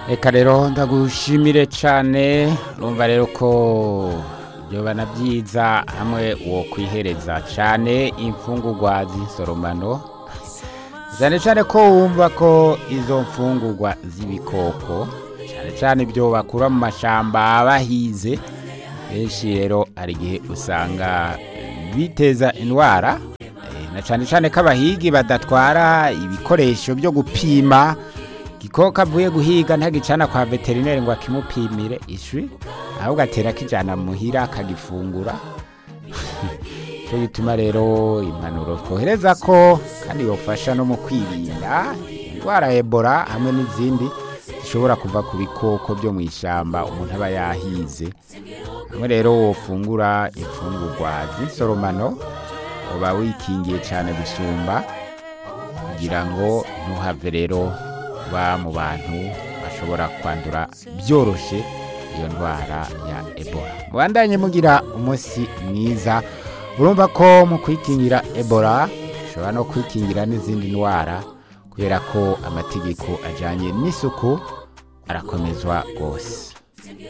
reka rero ndagushimire cyane urumva rero ko byobana byiza hamwe wo kwihereza cyane imfungurwa z'insoromano cyane cyane ko wumva ko izo mfungurwa z'ibikoko cyane cyane ibyo bakura mu mashyamba bahize benshi rero hari igihe usanga biteza indwara na cyane cyane ko abahigi badatwara ibikoresho byo gupima igikoko avuye guhiga ntagicana kwa veterineri ngo akimupimire ishwi ahubwo atera akijyana muhira akagifungura cyo gituma rero impanuro twohereza ko kandi yofasha no mu kwirinda indwara ya ebola hamwe n'izindi zishobora kuva ku bikoko byo mu ishyamba umuntu aba yahize hamwe rero wofungura imfungurwa z'insoromano uba wikingiye cyane gusumba kugira ngo ntuhave rero uba mu bantu bashobora kwandura byoroshye iyo ndwara ya ebola mubandanye mugira umunsi mwiza urumva ko mu kwikingira ebola ushobora no kwikingira n'izindi ndwara kubera ko amategeko ajyanye n'isuku arakomezwa rwose